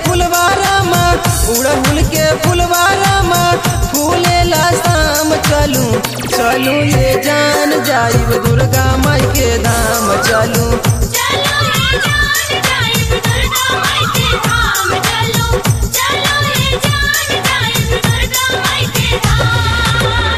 फुलवारामा उड़हुल के फुलवारामा फूलेला शाम चलू चलू ये जान जाइब दुर्गा माई के धाम चलू चलो ये जान जाइब दुर्गा माई के धाम चलो चलो ये जान जाइब दुर्गा माई के धाम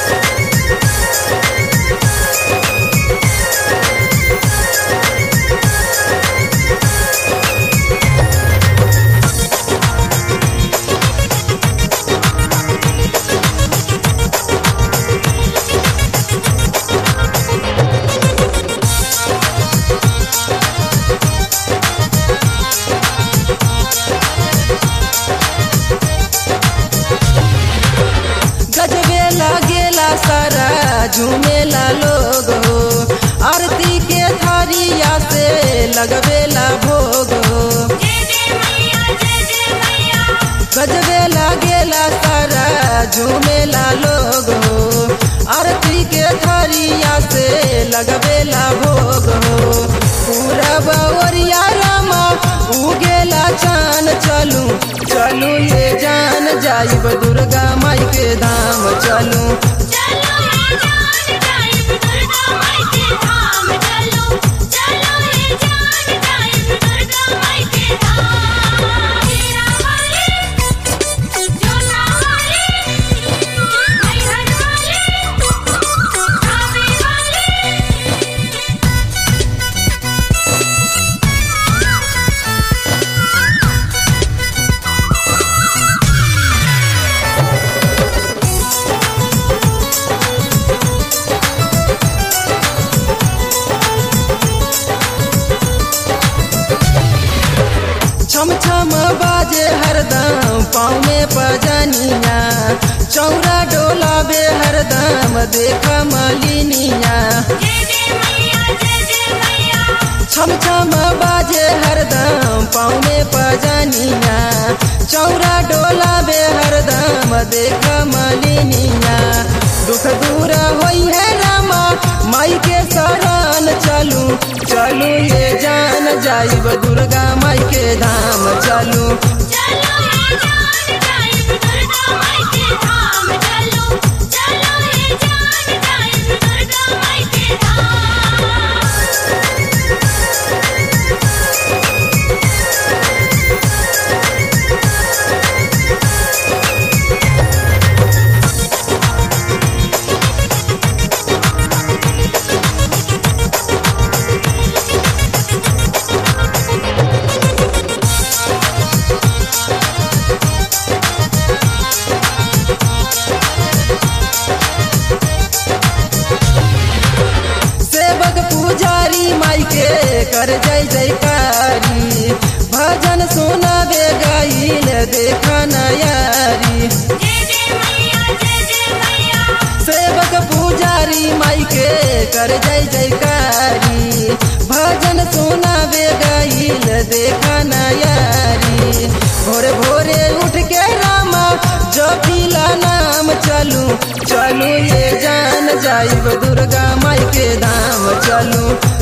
गजबे लागेला सारा झूमेला लोग हो आरती के थारिया से लगबेला भोग हो जय जय मैया जय जय मैया गजबे लागेला सारा झूमेला लोग हो आरती के थारिया से लगबेला भोग हो पूरा बावरिया रामा उगेला चान चलू चलू ये जान जाइब दुर्गा माई के धाम चलू चलो ये जान जाइब दुर्गा माई के धाम चलो चलो ये जान जाइब दुर्गा माई के धाम मेरा वाले जोना वाले मैहर वाले आवे वाले छम छम बाजे हरदम पाँव में पजनिया चौरा डोलाबे हरदम देख मलिनिया जय जय मैया जय जय मैया छम छम बाजे हरदम पाँव में पजनिया चौरा डोलाबे हरदम देख मलिनिया दुख दूर होई है रामा माई के शरण चलू चलू ये जान जाइब दुर्गा माई के धाम चलू चलो ये जान जाइब दुर्गा माई के धाम चलो चलो ये जान जाइब दुर्गा माई के धाम सेवक पुजारी माई के कर जय जयकारी भजन सुनाबे गाइल देखा नयारी जय जय मैया जय जय मैया सेवक पुजारी माई के कर जय जयकारी भजन सुनाबे गाइल देखा नयारी भोरे भोरे उठ के रामा जपिला नाम चलू चलू ये जान जाइब दुर्गा माई के धाम चलू